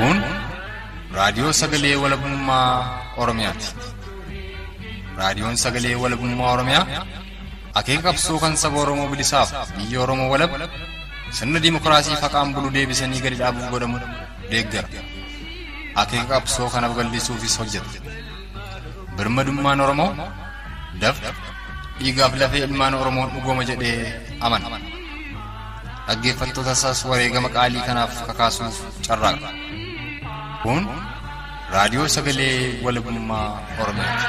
Kun raadiyoo sagalee walabummaa Oromiyaati. Raadiyoon sagalee walabummaa Oromiyaa akeeka qabsoo kan saba Oromoo bilisaaf biyya Oromoo walab sirna dimookiraasii faqaan bulu deebisanii gadi dhaabuuf godhamu deeggara. Akeeka qabsoo kana babal'isuufis hojjeta. Birmadummaan Oromoo dafqa dhiigaaf lafee ilmaan Oromoon dhugooma jedhee amana. Dhaggeeffattoota isaas wareegama qaalii kanaaf kakaasuuf carraaqa. Kun raadiyoo sagalee walabummaa Oromiyaati.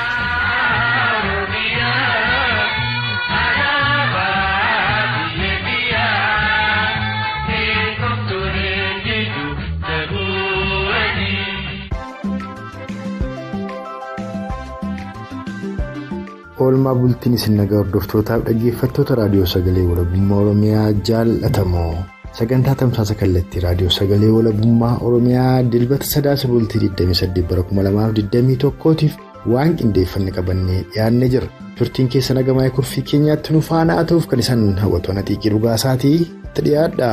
oolmaa bultiin isin nagaa hordoftootaaf dhaggeeffattoota raadiyoo sagalee walabummaa oromiyaa jaallatamoo sagantaa tamsaasa kallattii raadiyoo sagalee walabummaa oromiyaa dilbata sadaasa bultii 28 bara 2021tiif waan qindeeffanne qabannee dhiyaannee jira turtiin keessa nagamaa kurfii keenyaatti nu faana ta'uuf kan isaan hawwatoon xiiqii dhugaasaatii itti dhiyaadha.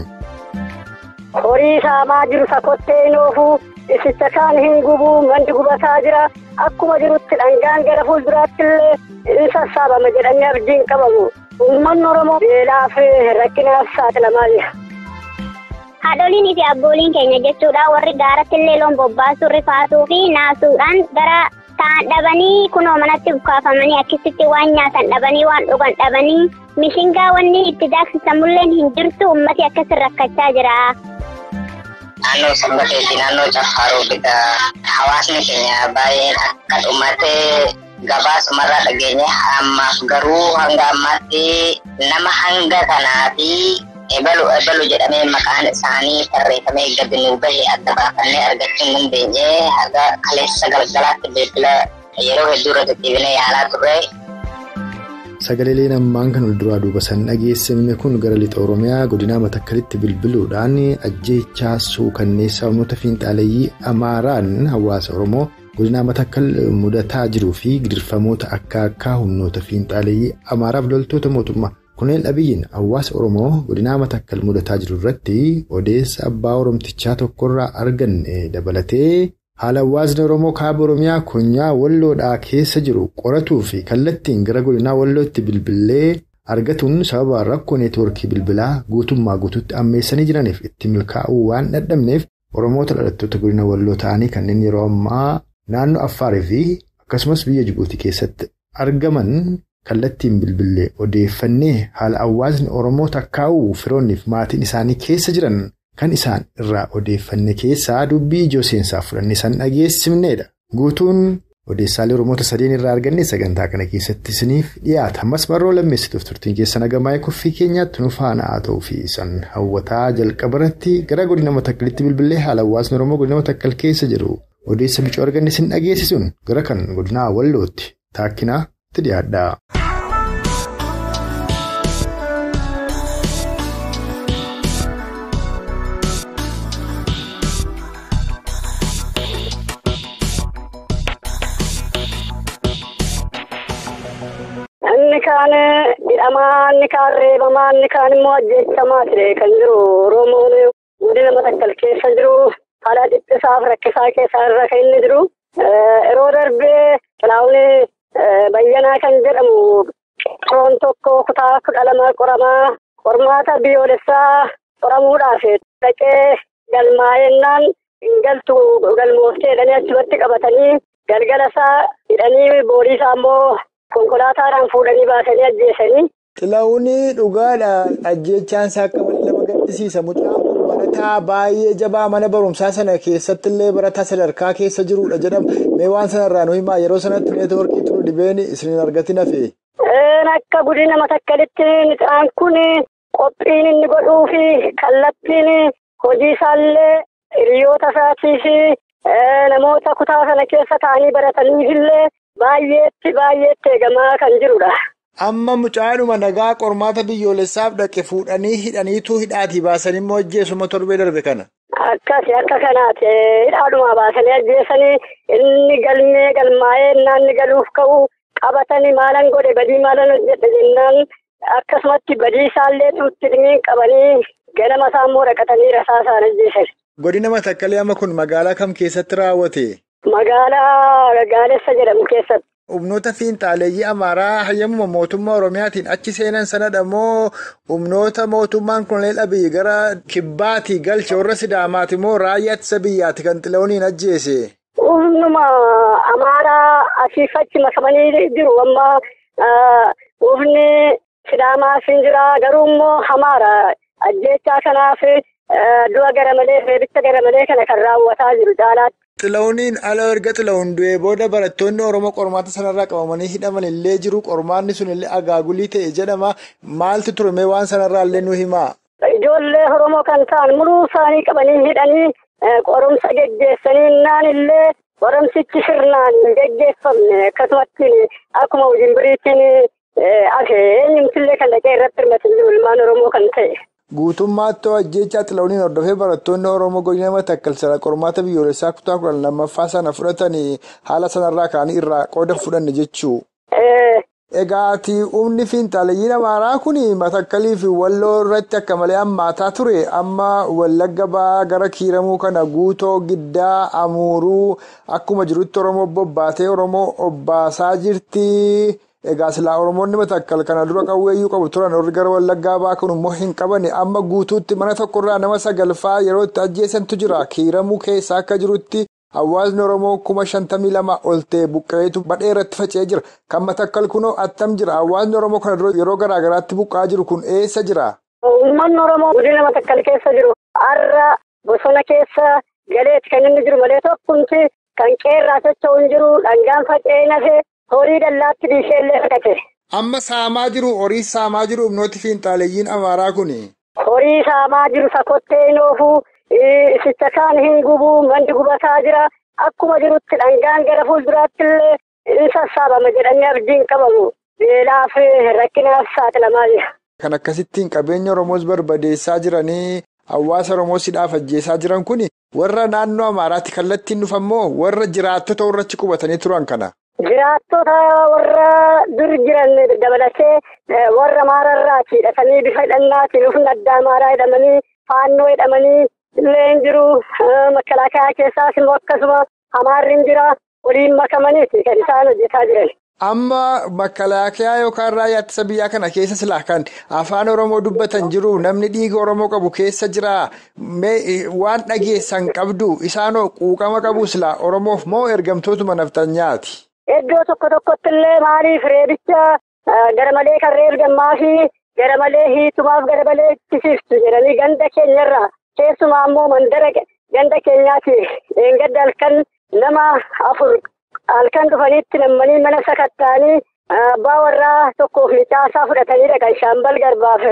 horii saamaa jiru sakottee noofuu isicha kaan hin gubuu mandi gubataa jira akkuma jirutti dhangaan gara fuulduraatti illee in sassaabama jedhanii abdiin qabamu uummanni oromoo beelaaf rakkinaaf saaxilamaa jira. haadholiinii fi abbooliin keenya jechuudha warri gaaratti illee loon bobbaasuu rifaatuu fi naasuudhaan gara ta'an dhabanii kunoo manatti bukaafamanii akkasitti waan nyaatan dhabanii waan dhugan dhabanii mishingaa wanni itti daaksisamulleen hin jirtu ummati akkasii rakkachaa jira. Naannoo sabbateetti naannoo Caffaaroo bita hawaasni keenya baay'een akka dhumatee gabaasumarraa dhageenye ammaaf garuu hanga ammaatti nama hanga kanaa fi ebalu ebalu jedhamee maqaan isaanii tarreeffamee gadi nuu bahe adda baafannee argachuu hin dandeenye haga kaleessa galgalaatti bilbila yeroo hedduu irra deddeebinee yaalaa turre. Sagaleen ammaan kan walduraa duuba san dhageessamne kun gara lixa Oromiyaa godinaa Matakkalitti bilbiluudhaan ajjeechaa suukanneessaa humnoota fiinxaaleeyyii Amaaraan hawaasa Oromoo godinaa Matakkal mudataa jiruu fi gidirfamoota akka akka humnoota fiinxaaleeyyii Amaaraaf loltoota mootummaa kunneen dhabiyyiin hawaasa Oromoo godinaa Matakkal mudataa jiru irratti odeessa abbaa Oromtichaa tokkorraa arganne dabalatee. haala hawaasni oromoo kaaba oromiyaa konyaa walloodhaa keessa jiru qoratuu fi kallattiin gara godinaa wallootti bilbilee argatuun sababa rakkoo neetwoorkii bilbilaa guutummaa guutuutti ammeessanii jiraniif itti milkaa'uu waan dadhabneef oromoota dhalattoota godina walloo ta'anii kanneen yeroo ammaa naannoo affaarii fi akkasumas biyya jibuutii keessatti argaman kallattiin bilbilee odeeffannee haala hawaasni oromoo takkaa'uu firoonniif maatiin isaanii keessa jiran. Kan isaan irraa odeeffanne keessaa dubbii ijoo seensaaf fudhannee san dhageessifnedha. Guutuun odeessaalee Oromoota sadeen irraa arganne sagantaa kana keessatti isiniif dhiyaata. Ammas marroo lammeessituuf turtiin keessa nagamaa kurfii keenyaatti nu faana haa ta'uu fi san hawwataa jalqaba irratti gara godina Matakkalitti bilbilee haala hawaasni Oromoo godina Matakkal keessa jiru odeessa bicoo arganne isin dhageessisuun gara kan godinaa Wallootti taakkinaa itti dhiyaadha. Inni kaan hidhamaa, inni kaan reebamaa, inni kaan immoo ajjeechamaa ture kan jiru Oromoon godina Matakkal keessa jiru haala dhiphisaaf rakkisaa keessaa irra kan inni jiru. Yeroo darbee Xilaawun Bayyanaa kan jedhamu qoroon tokko kutaa kudha lama qoramaa qormaata biyyoolessaa qoramuudhaaf dhaqee galmaa'ennaan galtu galmooftee jedhanii achumatti qabatanii galgala isaa hidhanii boodii isaa immoo. Konkolaataadhaan fuudhanii baasanii ajjeesanii. Xilaawun dhugaadha. Ajjeechaan isaa akka malee nama gaddisiisa. Mucaan kun barataa baay'ee jabaa mana barumsaa sana keessatti illee barataa sadarkaa keessa jirudha jedhama. Mee waan sanarraa nu himaa yeroo sanatti neetwoorkii turu dhibeen isin argatin hafe. Akka godina Matakkalitti mucaan kun qophiin inni godhuu fi kallattiin hojii isaallee hiriyoota isaatii fi namoota kutaa sana keessa taa'anii barataniifillee. Baay'eetti baay'eetti eegamaa kan jirudha. Amma mucaadhuma nagaa qormaata biyyoolessaaf dhaqe fuudhanii hidhaniitu hidhaatii baasanii immoo ajjeesuma torbee darbe kana. Akkasi akka kanaati hidhaadhuma baasanii ajjeesanii inni galmee galmaa'ee inni galuuf ka'u qabatanii maalan godhe badii maalan hojjedhe jennaan akkasumatti badii isaallee tuutti dhimmiin qabanii ganama isaa immoo dhaqatanii rasaa isaan ajjeesan. Godina Matakkalee amma kun magaalaa kam keessatti raawwate? Magaalaa Gaalessa jedhamu keessatti. Humnoota fiinxaaleeyyii Amaaraa hayyamuma mootummaa Oromiyaatiin achi seenan sanadha moo humnoota mootummaan Koloneel Abiyyi gara kibbaatii galche warra Sidaamaati moo raayyaa ittisa biyyaati kan Xilahuuniin ajjeese? Humnuma Amaaraa asiif achi makamanii jiru amma humni Sidaamaas hin jira garuu immoo Amaara ajjeechaa kanaaf du'a gara malee reebicha gara malee kana kan raawwataa jiru caalaatti. Xilahuuniin ala erga Xilahuun du'ee booda barattoonni Oromoo qormaata sanarraa qabamanii hidhaman illee jiru. Qormaanni sun illee agaagulii ta'e jedhama. Maaltu ture mee waan sanarraa illee nu himaa? Ijoollee Oromoo kan ta'an muruu isaanii qabanii hidhanii qorumsa geggeessanii naan illee qorumsichi sirnaan geggeeffamne akkasumatti akkuma Wujimbiriitiin hafe eenyumtillee kan dhaqee irratti hirmatan jiru ilmaan Oromoo kan ta'e. Guutummaatti ajjechaa Xilahuuniin hordofee barattoonni Oromoo godina Matakkalsara qormaata biyyoolessaa kutaa kudhan lammaffaa sana fudhatanii haala sanarraa ka'anii irraa qooda fudhanne jechuu. Egaati humni fiinxaaleeyyiin Amaaraa kun Matakkalii fi Walloo irratti akka malee hammaataa ture amma Wallagga ba'aa gara kiiramuu kana guutoo giddaa amuuruu akkuma jirutti Oromoo bobbaatee Oromoo obbaasaa jirti. Egaa silaa Oromoonni matakkal kana dura qawweeyyuu qabu turan warri gara Wallaggaa ba'aa kun immoo hin qabanne amma guutuutti mana tokkorraa nama sagalfaa yeroo itti ajjeesantu jira. Kiiramuu keessa akka jirutti hawaasni Oromoo kuma shantamii lama ol ta'e buqqa'eetu badhee irratti faca'ee jira. Kan matakkal kunoo attam jira. Hawaasni Oromoo kana dura yeroo garaa garaatti buqqa'aa jiru kun eessa jira? Uummanni Oromoo godina matakkal keessa jiru har'a bosona keessa galeetti kan inni jiru malee tokkumti kan qeerraa socho'u hin jiru dhangaan faca'ee nafee. Horii dallaatti dhiisheellee fudhate. Amma saamaa jiru horii saamaa jiru humnooti fiinxaaleeyyiin Amaaraa kuni. Horii saamaa jiru sakottee hin oofuu isicha kaan hin gubuu manni gubataa jira akkuma jirutti dhangaan gara fuulduraatti illee in sassaabama jedhanii abdiin qabamu beelaaf rakkinaaf saaxilamaa jira. Kan akkasittiin qabeenya Oromoos barbadeessaa jiranii hawaasa Oromoos hidhaaf ajjeesaa jiran kuni warra naannoo Amaaraatti kallattiin dhufammoo warra jiraattota warrachi qubatanii turan kana. Jiraattota warra dur jiran dabalatee warra maararraati hidhatanii bifa hidhannaatiin humna addaa amaaraa hidhamanii faannoo hidhamanii illee hin jiru. Makalaakaa keessaas immoo akkasuma amaarri hin jira. Waliin makamaniiti kan isaan hojjetaa jiran. Amma makalaakaa yookaan raayyaa ittisa biyyaa kana keessa silaa kan afaan Oromoo dubbatan jiru namni dhiiga Oromoo qabu keessa jira waan dhageessan qabdu isaanoo quuqama qabu silaa Oromoof moo ergamtootuma naftanyaati? Iddoo tokko tokkotti illee maaliif reebicha gara malee kan reebdammaa fi gara malee hiitumaaf gara malee ittisiiftu jedhanii ganda keenyarraa keessumaa immoo mandara ganda keenyaati gadda halkan nama afur halkan dhufaniitti nammanii mana sakatta'anii abbaa warraa tokkoof nicaasaa fudhatanii dhaqan shaambal garbaaf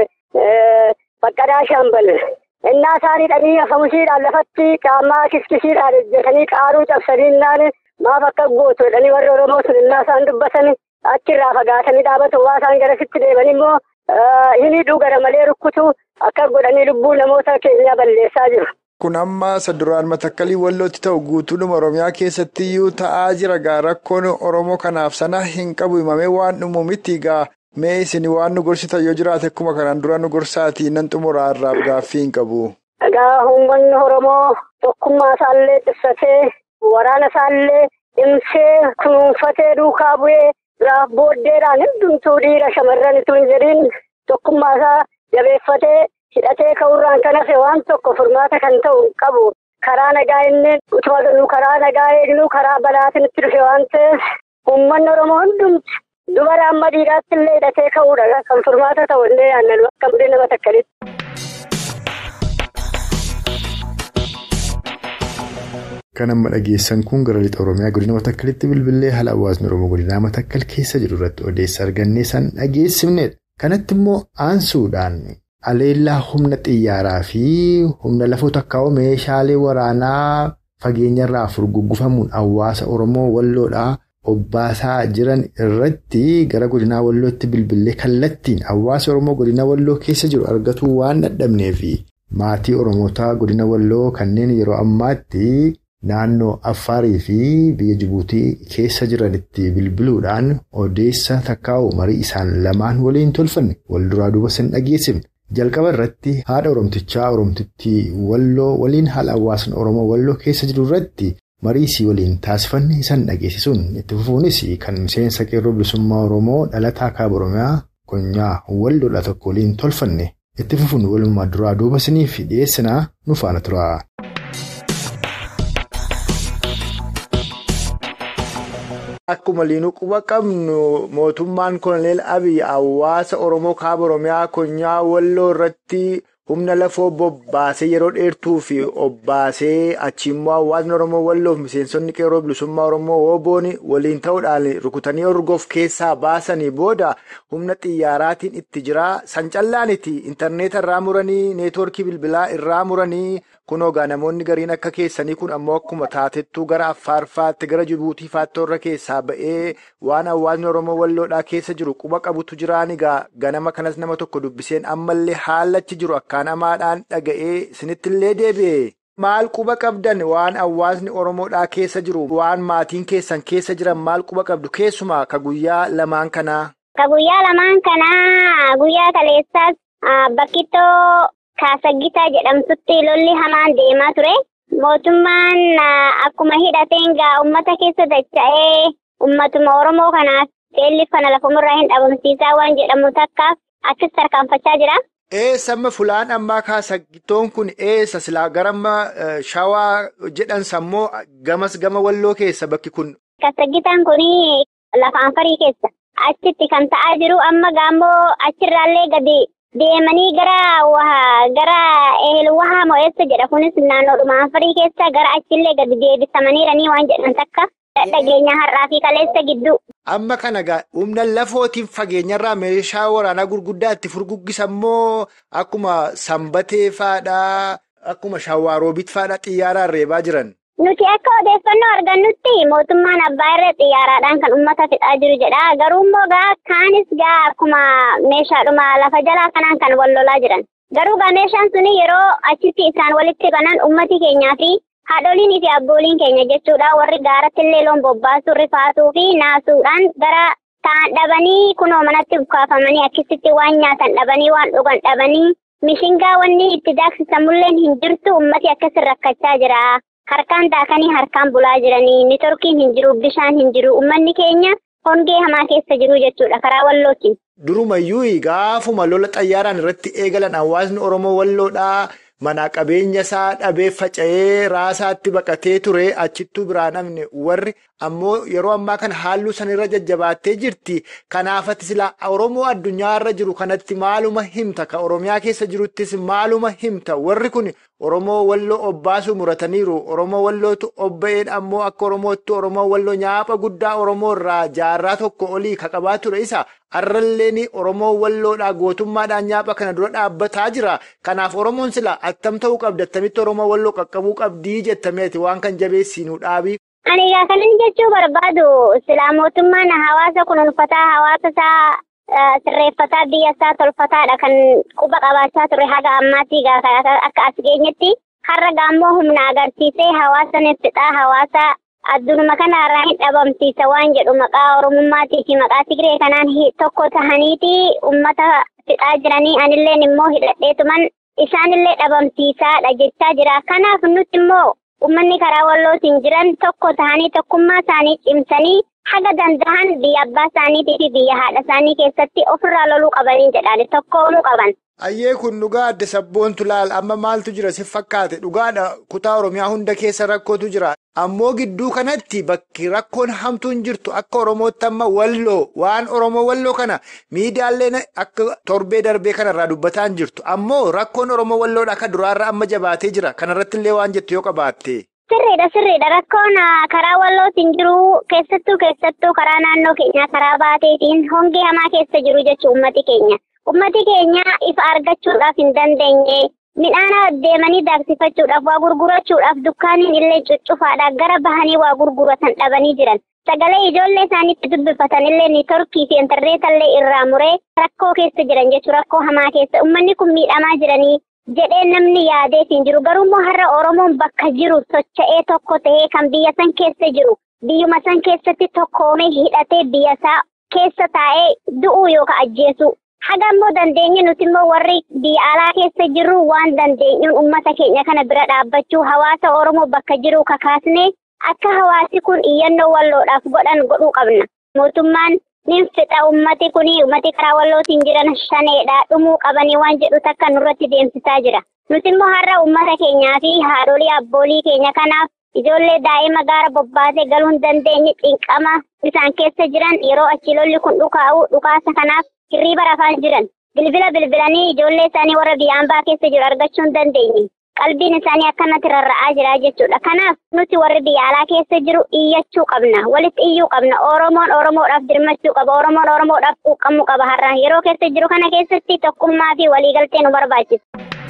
baqqadaa shaambal. Innaa isaanii dhanii afamushiidhaan lafatti qaamaa kiskisiidhaan hojjetanii qaaruu cabsanii innaan maaf akka gootu jedhanii warri Oromoo sun innaa isaan dubbatan achirraa fagaatanii dhaabatu waa isaan garasitti deeman immoo hin hidhuu gara malee rukkutu akka godhanii lubbuu namoota keenyaa balleessaa jiru. Kun amma saduraan matakkalii wallootti ta'u guutuudhuma Oromiyaa keessatti iyyuu ta'aa jira gaa rakkoon Oromoo kanaaf sana hin qabu himamee waan dhumu miti gaa mee isin waan nu gorsitan yoo jiraate akkuma kanaan dura nu gorsaatii nan xumuraa irraaf gaaffii hin qabu. Egaa uummanni Oromoo tokkummaa isaallee ibsatee waraana isaallee dhimsee kunuunfatee duukaa bu'ee biraaf booddeedhaan hundumtuu dhiira shamarran utuu hin jedhiin tokkummaa isaa jabeeffatee hidhatee ka'uurraan kan hafe waan tokko furmaata kan ta'u qabu karaa nagaa inni utuma galuu karaa nagaa eegnu karaa balaatiin itti dhufe waan ta'eef uummanni Oromoo hundumti dubara amma dhiiraatti illee hidhatee ka'uudha kan furmaata ta'u illee yaannan akka budee nama takkalitti. Kan amma dhageessan kun gara lixa Oromiyaa godina Matakkalitti bilbilee haala hawaasni Oromoo godinaa Matakkal keessa jiru irratti odeessa argannee san dhageessifnedha. Kanatti immoo aansuudhaan aleellaa humna xiyyaaraa fi humna lafoo takkaa'oo meeshaalee waraanaa fageenyarraa furguggufamuun hawaasa Oromoo walloodhaa obbaasaa jiran irratti gara godinaa wallootti bilbilee kallattiin hawaasa Oromoo godina walloo keessa jiru argatuu waan dadhabneef maatii Oromootaa godina walloo kanneen yeroo ammaatti. Naannoo Affaarii fi biyya Jibuutii keessa jiranitti bilbiluudhaan odeessa takkaa'u marii isaan lamaan waliin tolfanne wal duraa duuba san dhageessifne jalqaba irratti haadha oromtichaa oromtittii walloo waliin haala hawaasni oromoo walloo keessa jiru irratti mariisii waliin taasifanne isaan dhageessisuun itti fufuunis kan miseensa qeerroo bilisummaa oromoo dhalataa kaaba oromiyaa konyaa walloodha tokko waliin tolfanne itti fufuun walumaa duraa duuba isiniif dhiyeessinaa nu faana tura. Akkuma liinuu quba qabnu mootummaan koloneel Abiy hawaasa Oromoo kaaba Oromiyaa konyaa walloo irratti humna lafoo bobbaasee yeroo dheertuu fi obbaasee achi immoo hawaasni Oromoo walloof miseensonni qeerroo bilisummaa Oromoo wooboon waliin ta'uudhaan rukutanii orgoof keessaa baasanii booda humna xiyyaaraatiin itti jira. San callaaniti intarneeta irraa muranii neetwoorkii bilbilaa irraa muranii kunoo gaa namoonni gariin akka keessanii kun ammoo akkuma taatettuu gara Affaarfaatti gara Jibuutii faattorra keessaa ba'ee waan hawaasni Oromoo walloodhaa keessa jiru quba qabutu jiraan egaa ganama kanas nama tokko dubbiseen ammallee haalachi jiru akkaan amaadhaan dhaga'ee sinittillee deebi'e. Maal quba qabdan waan hawaasni Oromoodhaa keessa jiru waan maatiin keessan keessa jiran maal quba qabdu keessumaa ka guyyaa lamaan kanaa. Ka guyyaa lamaan kanaa guyyaa kaleessaas bakkittoo kaasaggitaa jedhamtutti lolli hamaan deemaa ture. Mootummaan akkuma hidhateen gaa uummata keessa dacha'ee uummatuma Oromoo kanaaf beelliif kana lafumarraa hin dhabamsiisaa waan jedhamu takkaaf akkas tarkaanfachaa jira. Eessa amma fulaan ammaa kaasagitoon kun eessa silaa garamma shawaa jedhan sammoo gamas gama walloo keessa bakki kun. Kaasaggitaan kun lafa anfarii keessa. Achitti kan ta'aa jiru amma gaammoo achirraallee gadi deemanii gara gara eelwahaa mo'eessa jedha kunis naannoodhuma anfarii keessa gara achillee gadi deebisamaniiranii waan jedhan takka dhageenya har'aa fi kaleessa gidduu. Amma kana gaa humna lafootiin fageenyarraa meeshaa waraanaa gurguddaa itti furguggisan moo akkuma sanbatee faadhaa akkuma shawaaroobit faadhaa xiyyaaraan reebaa jiran. Nuti akka odeeffannoo argannutti mootummaan abbaa irra xiyyaaraadhaan kan uummata fixaa jiru jedha. Garuu immoo gaa kaanis gaa akkuma meeshaadhuma lafa jalaa kanaan kan wal lolaa jiran. Garuu gaa meeshaan suni yeroo achitti isaan walitti banan uummati keenyaa fi haadholiinii fi abbooliin keenya jechuudha warri gaaratti illee loon bobbaasuu rifaatuu fi naasuudhaan gara ta'an dhabanii kunoo manatti bukaafamanii akkasitti waan nyaatan dhabanii waan dhugan dhabanii mishingaa wanni itti daaksisamulleen hin jirtu uummati akkas rakkachaa jira. Harkaan daakanii harkaan bulaa jiranii nitorkiin hin jiru bishaan hin jiru uummanni keenya hongee hamaa keessa jiru jechuudha karaa wallootiin. Durumayyuu gaafuma lola xayyaaraan irratti eegalan hawaasni Oromoo walloodhaa mana qabeenya isaa dhabee faca'ee raasaatti baqatee ture achittuu biraan namni warri ammoo yeroo ammaa kana haalluu sanirra jajjabaattee jirti. Kanaafati silaa Oromoo addunyaarra jiru kanatti maaluma himta ka Oromiyaa keessa jiruttis maaluma himta warri kun Oromoo walloo obbaasuu murataniiru. Oromoo wallootu obba'een ammoo akka Oromootti Oromoo walloo nyaapha guddaa Oromoo irraa jaarraa tokko olii ka qabaa ture isa. Har'alleen Oromoo walloodhaa gootummaadhaan nyaapha kana dura dhaabbataa jira. Kanaaf Oromoon sila attam ta'uu qabdi attamitti Oromoo walloo qaqqabuu qabdii jettameeti waan kan jabeessinuu dhaabii. Ani egaa kanan jechuu barbaadu silaa mootummaan hawaasa kunuunfataa hawaasa isaa sirreeffataa biyya isaa tolfataadha kan quba qabaachaa ture haga ammaatti akka as geenyetti har'a gaammoo humna agarsiisee hawaasa neffixaa hawaasa addunuma kanarraa hin dhabamsiisa waan jedhu maqaa oromummaatii fi maqaa tigree kanaan tokko tahaniiti ummata fixaa jiranii anilleen immoo hidhadheetuman isaanillee dhabamsiisaadha jechaa jira kanaaf nuti immoo ummanni karaa wallootiin jiran tokko tahanii tokkummaa isaanii cimsanii haga danda'an biyya abbaa isaaniitii fi biyya haadha isaanii keessatti ofirraa loluu qabanii jedhaan tokkoomuu qaban. Ayyee kun dhugaa adda sabboontu laal amma maaltu jira si fakkaate dhugaadha kutaa Oromiyaa hunda keessa rakkootu jira ammoo gidduu kanatti bakki rakkoon hamtuun jirtu akka Oromootti amma walloo waan Oromoo walloo kana miidiyaaleen akka torbee darbee kanarraa dubbataan jirtu ammoo rakkoon Oromoo walloodha akka duraarra amma jabaatee jira kanarratti illee waan jettu yoo qabaatte. Sirriidha sirriidha rakkoon karaa wallootiin jiru keessattuu keessattuu karaa naannoo keenyaa karaa baateetiin hongee hamaa keessa jiru jechuun uummati keenya. Ummati keenya ifa argachuudhaaf hin dandeenye midhaan deemanii daaksifachuudhaaf waa gurgurachuudhaaf dukkaaniin illee cuccufaadha gara bahanii waa gurguratan dhabanii jiran sagalee ijoollee isaaniitti dubbifatan illee niitorkii fi intarneeta illee irraa muree rakkoo keessa jiran jechuun rakkoo hamaa keessa ummanni kun miidhamaa jiranii jedhee namni yaadeef hin jiru garuummoo har'a oromoon bakka jiru socha'ee tokko ta'ee kan biyya san keessa jiru biyyuma san keessatti tokkoomee hidhatee biyya isaa keessa taa'ee du'uu yookaan ajjeesuu. Haga immoo dandeenye nuti immoo warri biyya alaa keessa jirru waan dandeenyuun uummata keenya kana bira dhaabbachuu hawaasa Oromoo bakka jiru kakaasne akka hawaasi kun iyyannoo walloodhaaf godhan godhuu qabna. Mootummaan nin fixa uummati kun uummati karaa wallootiin jiran shaneedha dhumuu qabanii waan jedhu takka nurratti deemsisaa jira. Nuti immoo har'a uummata keenyaa fi haadholii abboolii keenya kanaaf ijoollee daa'ima gaara bobbaasee galuu hin dandeenye xinqama isaan keessa jiran yeroo achi lolli kun dhukaa'u dhukaasa kanaaf hirriiba rafaa jiran bilbila bilbilanii ijoollee isaanii warra biyya ambaa keessa jiru argachuu hin dandeenye qalbiin isaanii akkanatti rarra'aa jira jechuudha kanaaf nuti warri biyya alaa keessa jiru iyyachuu qabna walitti iyyuu qabna oromoon oromoodhaaf dirmachuu qaba oromoon oromoodhaaf quuqqamuu qaba har'a yeroo keessa jiru kana keessatti tokkummaa fi waliigaltee nu barbaachisa.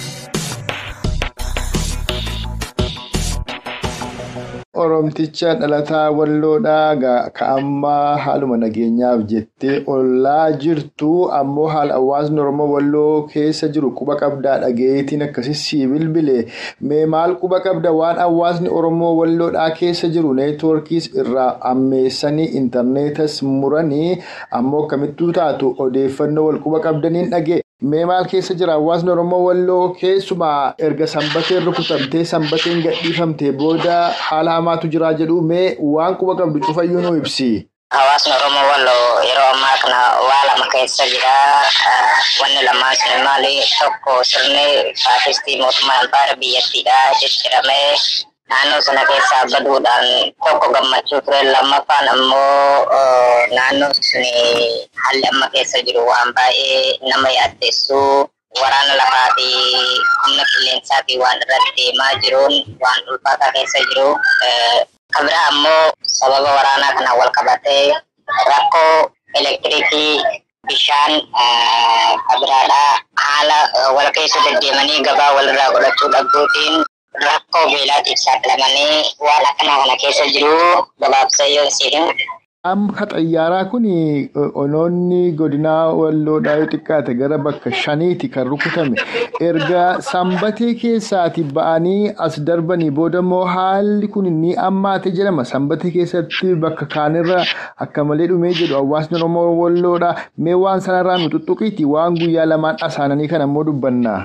Oromticha dhalataa walloodhaa ka ammaa haaluma nageenyaaf jettee ollaa jirtu ammoo haala hawaasni Oromoo walloo keessa jiru quba qabdaa dhageetiin akkasii sii bilbile mee maal quba qabda waan hawaasni Oromoo walloodhaa keessa jiru neetwoorkiis irraa ammeessanii intarneetas muranii ammoo akkamittuu taatu odeeffannoo wal quba qabdaniin dhagee. Mee maal keessa jira hawaasni Oromoo walloo keessumaa erga sanbateen rukutamtee sanbateen gadhiifamtee booda haala hamaatu jira jedhu mee waan quba qabdu cufayyuu nu ibsi. Hawaasni Oromoo walloo yeroo ammaa kana waa lama keessa jira. Wanni lamaan sun maali? Tokko sirni faashistii mootummaa albaara biyyattiidha jijjiiramee naannoo sana keessaa baduudhaan tokko gammachuu ture lammaffaan ammoo naannoo suni haalli amma keessa jiru waan baay'ee nama yaaddeessu waraana lafaa fi humna qilleensaa fi waan irratti deemaa jiruun waan ulfaataa keessa jiru. Kan biraa ammoo sababa waraanaa kanaan wal qabatee rakkoo elektiriikii bishaan kan biraadhaa haala wal keessa deddeemanii gabaa walirraa godhachuu dhabduutiin rakkoo beelaatiif saaxilamanii waan akkanaa kana keessa jiru gabaabsee yoo siin. Amma xayyaaraa kun onoonni godinaa walloodhaa yoo xiqqaate gara bakka shaniiti kan rukutame erga sanbatee keessaati ba'anii as darbanii booda immoo haalli kun ni ammaate jedhama sanbatee keessatti bakka kaanirra akka malee dhumee jedhu hawaasni oromoo walloodhaa mee waan sanarraa nu tuttuqiiti waan guyyaa lamaan asaananii kan ammoo dubbanna.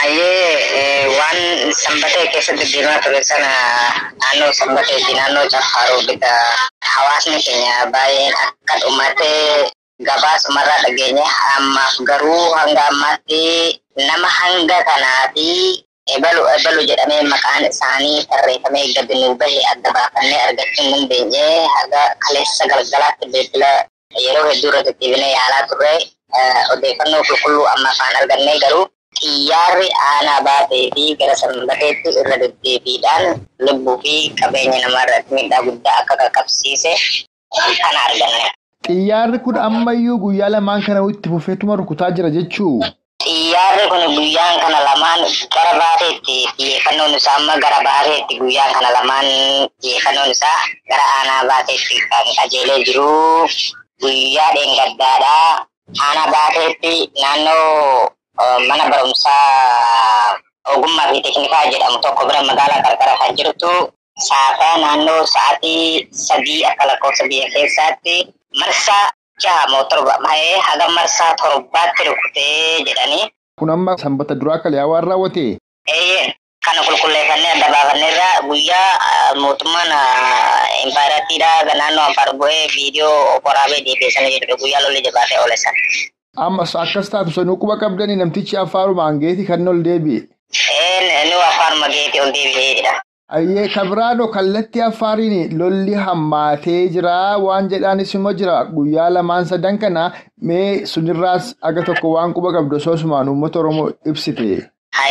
Hayyee waan sanbatee keessatti deemaa ture sana naannoo sanbateeti naannoo caffaaruu bita hawaasni keenya baay'een akka dhumatee gabaasumarraa dhageenye ammaaf garuu hanga ammaatti nama hanga kanaa fi ebalu ebalu jedhamee maqaan isaanii tarreeffamee gadi nuu bahe adda baafannee argachuu hin dandeenye haga kaleessa galgalaatti bilbila yeroo hedduu irra deddeebinee yaalaa turre odeeffannoo qulqulluu amma afaan argannee garuu xiyyaarri aanaa baatee fi gara sanbateetti irra deddeebiidhaan lubbuu fi qabeenya namaarratti miidhaa guddaa akka qaqqabsiise kan arganne. Xiyyaarri kun ammayyuu guyyaa lamaan kana itti fufeetuma rukutaa jira jechuu. Xiyyaarri kun guyyaan kana lamaan gara baateetti xiyyeeffannoon isaa amma gara baateetti guyyaan kana lamaan xiyyeeffannoon isaa gara aanaa baateetti kan qajeelee jiru guyyaa dheengaddaadhaa aanaa baateetti naannoo mana barumsaa ogummaa fi teeknikaa jedhamu tokko bira magaalaa qarqara kan jirtu saataa naannoo sa'aatii sadii akka lakkoofsa biyya keessaatti marsaa jaha moo torba mahee haga marsaa torbaatti rukutee jedhanii. Kun amma sanbata duraa kalee waan raawwate. Eeyyee kana qulqulleeffannee adda baafanneerra guyyaa mootummaan impaayiratiidha naannoo afar bu'ee viidiyoo waraabee deebiisanii jedhu guyyaa lolli jabaatee oolesan. Ammas akkas taatu sanuu quba qabdanii namtichi affaaruma hangeeti kan ol deebi'e. Ee nu affaaruma geeti ol deebi'eedha. Ayyee kabiraadho kallattii affaariin lolli hammaatee jira waan jedhaanis immoo jira guyyaa lamaan sadan kana mee sunirraas aga tokko waan quba qabdu sosumaan uummata Oromoo ibsite.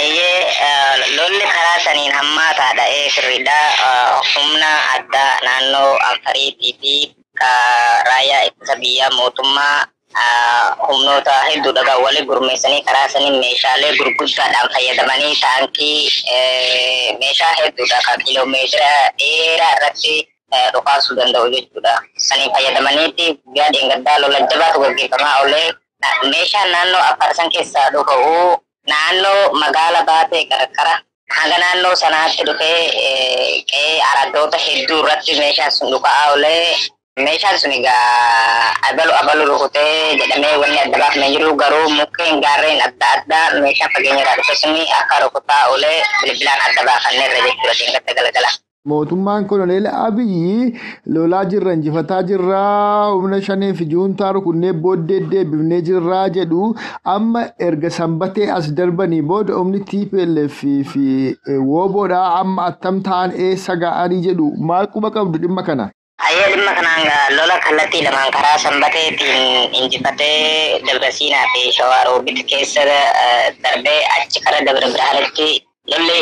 Hayyee lolli karaa saniin hammaataadha ee sirriidha humna addaa naannoo Afariitii fi raayyaa ittisa biyyaa mootummaa humnoota hedduudha walii gurmeessanii karaa sanii meeshaalee gurguddaadhaan fayyadamanii taankii meeshaa hedduudha kan kiiloomeetira dheeraa irratti dhukaasuu danda'u jechuudha. Sanii fayyadamaniitti guyyaa dheengaddaa lola jabaatu gaggeeffamaa oolee meeshaan naannoo afarsan keessaa dhuga'u naannoo magaala baatee qarqara hanga naannoo sanaatti dhufee qe'ee araddoota hedduu irratti meeshaan sun dhuga'aa oolee meeshaan sun egaa abalu abalu rukutee jedhamee wanni adda baafamee jiru garuu mukkeen gaarreen adda addaa meeshaan fageenya irraa dhufe suni akka rukutaa oolee bilbilaan adda baafannee irra jechuudha diingatti galgala. Mootummaan koloneel Abiyyi lolaa jirra injifataa jirraa humna shanii fi juuntaa rukunnee booddee deebifnee jirraa jedhu amma erga sanbatee as darbanii booda humni TPLF fi wooboodhaa amma attam ta'an eessa ga'anii jedhu maal quba qabdu dhimma kana? Ayyee dhimma kanaan lola kallattii lamaan karaa sanbateetiin injifatee Dabrasiinaa fi Shawaa Roobitti keessa darbee achi kara Dabra Birhaanitti lolli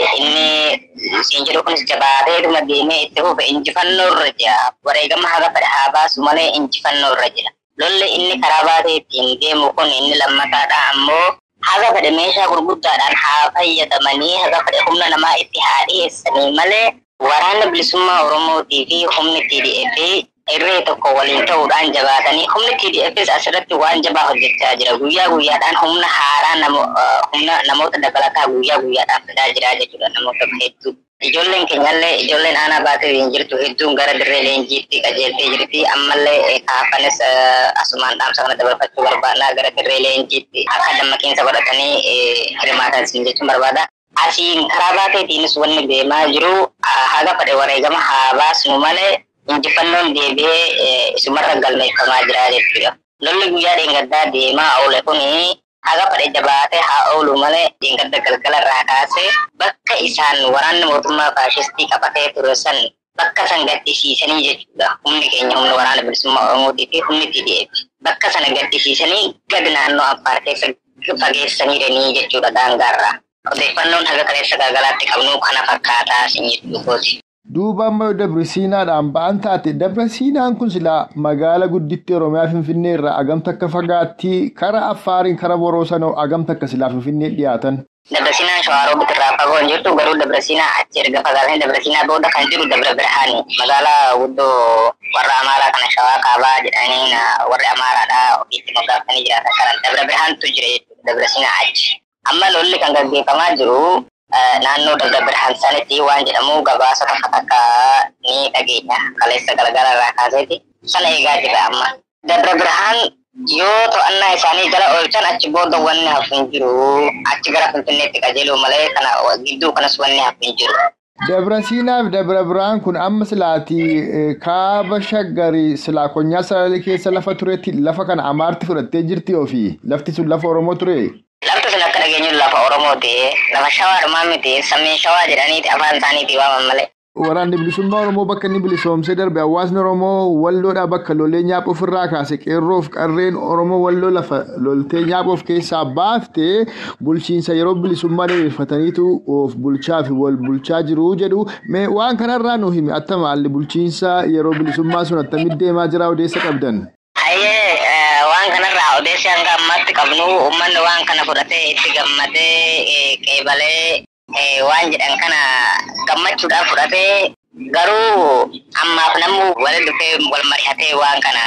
inni siin jedhu kunis jabaateetuma deemee itti fufe injifannoo irra jira. Wareegama haga fedhe haa baasu malee injifannoo irra jira. Lolli inni karaa baateetiin deemu kun inni lammataadha ammoo haga fedhe meeshaa gurguddaadhaan haa fayyadamanii haga fedhe humna namaa itti haa dhiyeessanii malee waraanni bilisummaa Oromootii fi humni TDF irree tokko waliin ta'uudhaan jabaatanii humni TDFs asirratti waan jabaa hojjechaa jira. Guyyaa guyyaadhaan humna haaraa humna namoota dabalataa guyyaa guyyaadhaan fidaa jira jechuudha namoota hedduu. Ijoolleen keenyallee ijoolleen aanaa baatee hin jirtu hedduun gara dirree leenjiitti qajeeltee jirti. Ammallee kaafanis asumaan dhaamsa kana dabarfachuu barbaadna gara dirree leenjiitti akka dammaqiinsa godhatanii hirmaatan isin jechuun barbaada. Asiin karaa baateetiinis wanni deemaa jiru haga fedhe wareegama haa baasnu malee injifannoon deebi'ee isumarra galmeeffamaa jira jechuudha. Lolli guyyaa dheengaddaa deemaa oole kuni haga fedhe jabaatee haa oolu malee dheengadda galgala irraa kaasee bakka isaan waraanni mootummaa faashistii qabatee ture san bakka san gaddisiisanii jechuudha. Humni keenya humna waraana bilisummaa Oromootii fi humni TDF bakka sana gaddisiisanii gad naannoo Affaar keessa fageessaniiranii jechuudha daangaarraa. Odeeffannoon haga kaleessa galgalaatti qabnu kana fakkaataa isin jechuudha. Duuba amma Dabrasiinaadhaan ba'an taate Dabrasiinaan kun silaa magaala gudditti Oromiyaa Finfinnee irraa agamta akka fagaatti karaa Affaariin karaa Boroosanoo agamta akka silaa Finfinnee dhiyaatan. Dabrasiinaan Shawaaroobitti irraa fagoo hin jirtu garuu Dabrasiinaa achi erga fagaatanii Dabrasiinaa booda kan jiru Dabra Birhaani magaalaa guddoo warra Amaaraa kana Shawaa Kaabaa jedhanii warri Amaaraadhaa ofiitti moggaafanii jiraatan kanan Dabra Birhaantu jira jechuudha Dabrasiinaa achi. Amma lolli kan gaggeeffamaa jiru naannoo Dabra Birhaan sanitti waan jedhamu gabaasa tokko takka ni dhageenya kaleessa galgala irraa kaaseeti sana eegaa jira amma. Dabra Birhaan yoo to'annaa isaanii jala oolchan achi booda wanni hafu hin jiru achi gara Finfinneetti qajeeluu malee kana gidduu kanas wanni hafu hin jiru. Dabrasiinaa fi Dabra Birhaan kun amma silaati kaaba shaggarii silaa konyaa salalee keessa lafa turetti lafa kana amaarti fudhattee jirti ofii lafti sun lafa Oromoo ture. Lafti sun akka dhageenyu lafa Oromooti. Lafa shawaadhumaa miti. Sammeen shawaa jedhaniiti afaan isaaniiti waaman malee. Waraanni bilisummaa Oromoo bakka inni bilisoomsee darbe hawaasni Oromoo walloodhaa bakka lolee nyaapha ofirraa kaase qeerroof qarreen Oromoo walloo lafa loltee nyaapha of keessaa baaftee bulchiinsa yeroo bilisummaa diriirfataniitu of bulchaa fi wal bulchaa jiru jedhu mee waan kanarraa nu himi attama haalli bulchiinsa yeroo bilisummaa sun attamitti deemaa jira odeessa qabdan. Hayyee waan kanarraa odeessi hanga ammaatti qabnu uummanni waan kana fudhatee itti gammadee qeebalee waan jedhan kana gammachuudhaaf fudhatee garuu ammaaf namni waliin dhufee wal mari'atee waan kana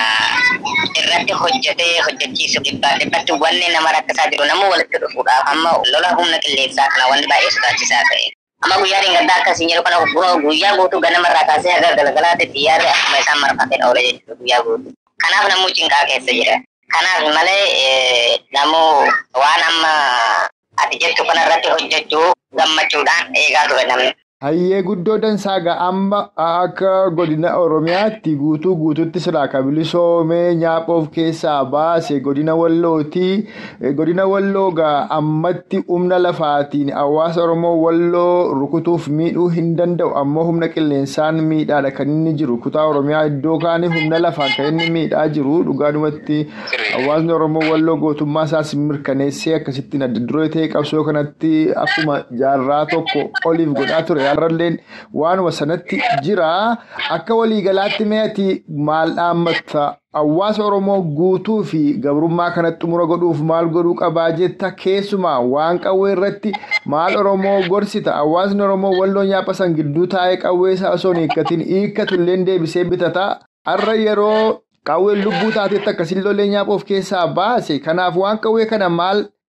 irratti hojjetee hojjechiisu dhibbaa dhibbatti wanni nama rakkisaa jiru namni walitti dhufuudhaaf amma lola humna qilleensaa kana wanni baay'ee sodaachisaa ta'e. Amma guyyaa dheengaddaa akkasiin jedhu kana guyyaa guutuu ganamarraa kaasee haga galgalaatti xiyyaarri akkuma isaan marfateen oole jechuudha guyyaa guutuu. Kanaaf namuu cinqaa keessa jira. Kanaaf malee namuu waan amma ati jettu kanarratti hojjechuu gammachuudhaan eegaa ture namni. Hayyee guddoo dansaaga amma akka godina Oromiyaatti guutuu guutuutti silaa kabilisoomee nyaapha of keessaa baase godina Wallooti. Godina Walloogaa ammatti humna lafaatiin hawaasa Oromoo Walloo rukutuuf miidhuu hin danda'u ammoo humna qilleensaan miidhaadha kan inni jiru. Kutaa Oromiyaa iddoo kaanii humna lafaan kan inni miidhaa jiru. Dhugaadhumatti hawaasni Oromoo Walloo gootummaa isaas mirkaneessee akkasittiin adda duree ta'e qabsoo kanatti akkuma jaarraa tokko oliif godhaa ture. Har'alleen waanuma sanatti jira. Akka waliigalaatti meetii maal dhaammatta? Hawaasa Oromoo guutuu fi gabrummaa kanatti xumura godhuuf maal godhuu qabaa jetta keessumaa waan qawwee irratti maal Oromoo gorsita? Hawaasni Oromoo walloo nyaapha san gidduu taa'ee qawwee isaa osoo hin hiikkatiin hiikkatu illee deebisee bitata. Har'a yeroo qawween lubbuu taatetti akkasiin lollee nyaapha of keessaa baase. Kanaaf waan qawwee kana maal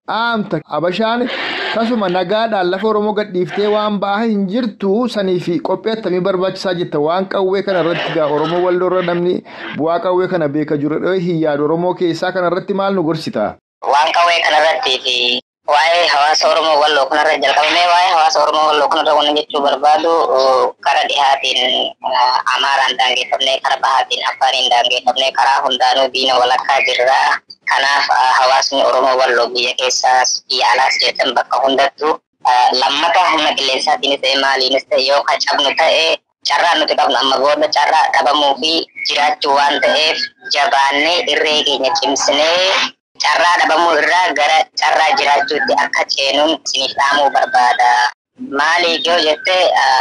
Aamta Abashaan tasuma nagaadhaan lafa Oromoo gadhiiftee waan ba'aa hin jirtu sanii fi qophii attamii barbaachisaa jirta waan qawwee kana irratti gaa Oromoo walloorra namni bu'aa qawwee kana beeka jiru hin yaadu Oromoo keessaa kana irratti maal nu gorsita? Waan qawwee kanarratti fi waa'ee hawaasa Oromoo walloo kanarra jalqabnee waa'ee hawaasa Oromoo walloo kanarra wanna jechuu barbaadu karaa dhihaatiin Amaaraan daangeffamnee karaa bahaatiin Affaariin daangeffamnee karaa hundaanuu diina walakkaa jirra. Kanaaf hawaasni Oromoo walloo biyya keessaas biyya alaas jedhan bakka hundattuu lammata humna qilleensaatiinis ta'e maaliinis ta'e yoo cabnu ta'e carraa nuti qabnu amma booda carraa dhabamuu fi jiraachuu waan ta'eef jabaannee irree keenya cimsinee carraa dhabamuu irraa gara carraa jiraachuutti akka ceenuun isiniif dhaamuu barbaada. Maaliif yoo jette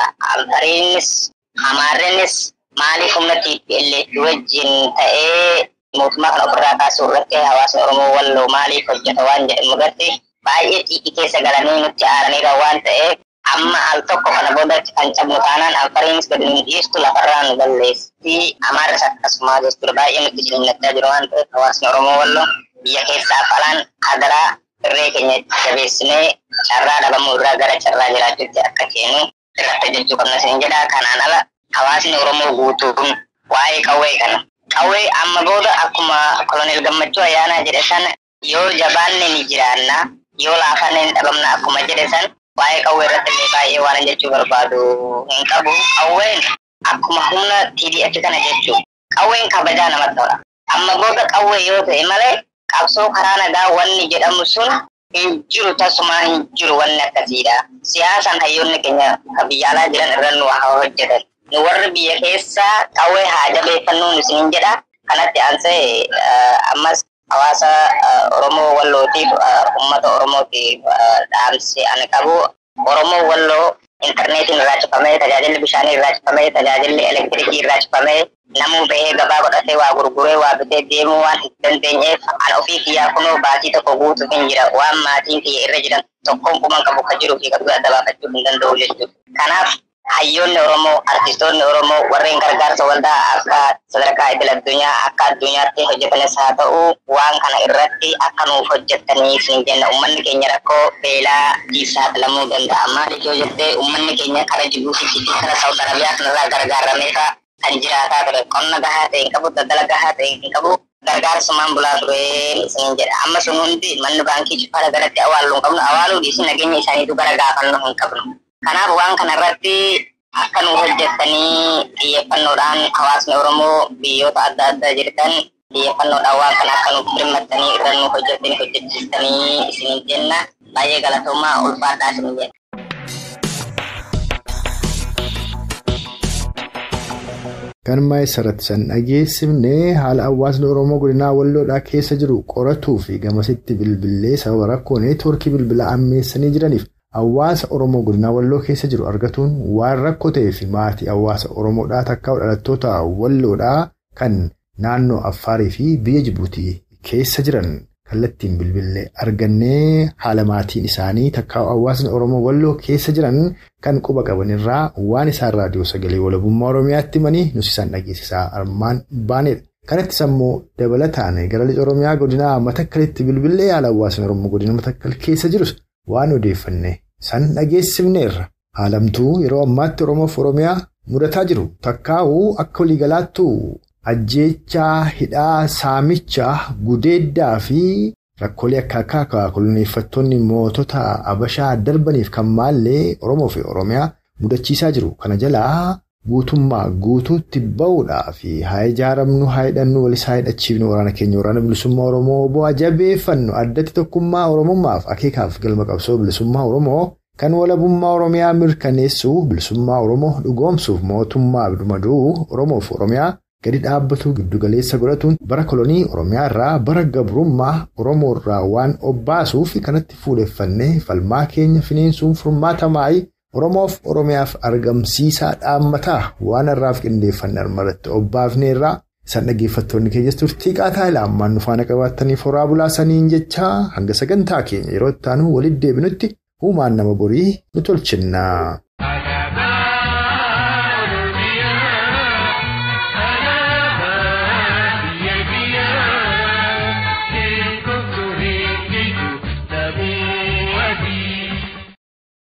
Affaariinis Amaarrennis maaliif humna TPLF wajjin ta'ee mootummaa kana ofirraa kaasuu irratti hawaasni Oromoo walloo maaliif hojjeta waan jedhamu irratti baay'ee xiiqii keessa galanii nutti aaraniira waan ta'eef amma al tokko kana booda kan cabnu taanaan Affaariinis gadi nu dhiistu lafarraa nu balleessi Amaarris akkasuma jechuudha baay'ee nutti jilannachaa jiru waan ta'eef hawaasni Oromoo walloo biyya keessaaf alaan hadaraa irree keenya jabeessinee carraa dhabamuu irraa gara carraa jiraachuutti akka ceenu irratti jechuu qabna isin jedha kanaan ala hawaasni Oromoo guutuun waa'ee qawwee kana qawwee amma booda akkuma koloneel gammachuu ayyaanaa jedhe san yoo jabaanne ni jiraanna yoo laafanne ni dhabamna akkuma jedhe san waa'ee qawwee irratti illee baay'ee waan jechuu barbaadu hin qabu qawween akkuma humna TDF kana jechuu qawween kabajaa namatti tola amma booda qawwee yoo ta'e malee qabsoo karaa nagaa wanni jedhamu sun hin jiru tasumaa hin jiru wanni akkasiidha. Siyaasaan hayyoonni keenya kan biyya alaa jiran irra nu haa hojjetan. Nu warri biyya keessaa qawwee haa jabeeffannuun isiniin jedha. Kanatti aansee ammas hawaasa Oromoo wallootiif uummata Oromootiif dhaamsi ani qabu Oromoo walloo intarneetiin irraa cufamee tajaajilli bishaanii irraa cufamee tajaajilli elektirikii irraa cufamee namuu bahee gabaa godhatee waa gurguree waa bitee deemuu waan hin dandeenyeef an ofii kiyyaa kunoo baatii tokko guutuuf hin jira waan maatiin kiyya irra jiran tokkoon kuman qabu kan jiruu fi qabdu adda baafachuu hin danda'u jechuudha. Kanaaf hayyoonni Oromoo, artistoonni Oromoo warreen gargaarsa waldaa akka sadarkaa idil addunyaa akka addunyaatti hojjetanis haa ta'u waan kana irratti akka nuuf hojjetaniif hin jenna uummanni keenya rakkoo beelaa saaxilamuu danda'a. Maaliif yoo jettee uummanni keenya kara Jibuutii fi kara Saawud Arabiyaa kanarraa gargaaramee kan jiraataa ture qonna gahaa ta'e hin qabu daldala gahaa ta'e hin qabu gargaarsumaan bulaa ture isiniin jedha amma sun hundi manni baankii cufaadha garatti awwaaluu hin qabnu awwaaluu dhiisii nageenya isaaniitu gara gaafannoo hin qabnu kanaaf waan kana irratti akka nu hojjettanii xiyyeeffannoodhaan hawaasni oromoo biyyoota adda addaa jirtan xiyyeeffannoodhaan waan kana akka nuuf birmattanii irra nu hojjettanii hojjechiistanii isiniin jenna baay'ee galatoomaa ulfaadhaa isiniin jenna. Kan maayisarratti san dhageessifnee haala hawaasni Oromoo godinaa walloodhaa keessa jiru qoratuu fi gamasitti bilbilee sababa rakkoo neetwoorkii bilbilaa ammeessanii jiraniif hawaasa Oromoo godinaa walloo keessa jiru argatuun waan rakkoo ta'ee fi maatii hawaasa Oromoodhaa takkaa dhalattoota walloodhaa kan naannoo Affaarii fi biyya Jibuutii keessa jiran kallattiin bilbilee argannee haala maatiin isaanii takkaa hawaasni Oromoo walloo keessa jiran kan quba qabanirraa waan isaan raadiyoo sagalee walabummaa Oromiyaatti himanii nuti isaan dhageessisaa armaan baanedha. Kanattis ammoo dabalataan gara lixa Oromiyaa godinaa matakkalitti bilbilee haala hawaasni Oromoo godina matakkal keessa jirus waan odeeffanne san dhageessifneerra. Haalamtuu yeroo ammaatti Oromoof Oromiyaa mudataa jiru takkaa'uu akka waliigalaattu ajjeechaa hidhaa saamichaa gudeeddaa fi rakkoolee akka akka koloneeffattoonni mootota abashaa darbaniif kan maallee Oromoo fi Oromiyaa mudachiisaa jiru. Kana jalaa guutummaa guutuutti bahuudhaa fi haa ijaaramnu haa hidhannu walis haa hidhachiifnu waraana keenya waraana bilisummaa Oromoo bu'aa jabeeffannu addatti tokkummaa Oromummaaf akeekaaf galma qabsoo bilisummaa Oromoo kan walabummaa Oromiyaa mirkaneessuu bilisummaa Oromoo dhugoomsuuf mootummaa birmaduu Oromoo fi Oromiyaa. gadi dhaabbatu giddugaleessa godhatuun bara kolonii oromiyaa irraa bara gabrummaa oromoo irraa waan obbaasuuf kanatti fuudheffannee falmaa keenya finiinsuun furmaata maayii oromoof oromiyaaf argamsiisaa dhaammataa waan irraaf qindeeffanne armarratti obbaafneerraa isaan dhaggeeffattoonni keenyas turtii qaataa ilaamaan nufaana qabaattaniif horaa bulaasaniin jechaa hanga sagantaa keenya yeroo itti aanu walitti deebinutti uumaan nama borii nu tolchinna.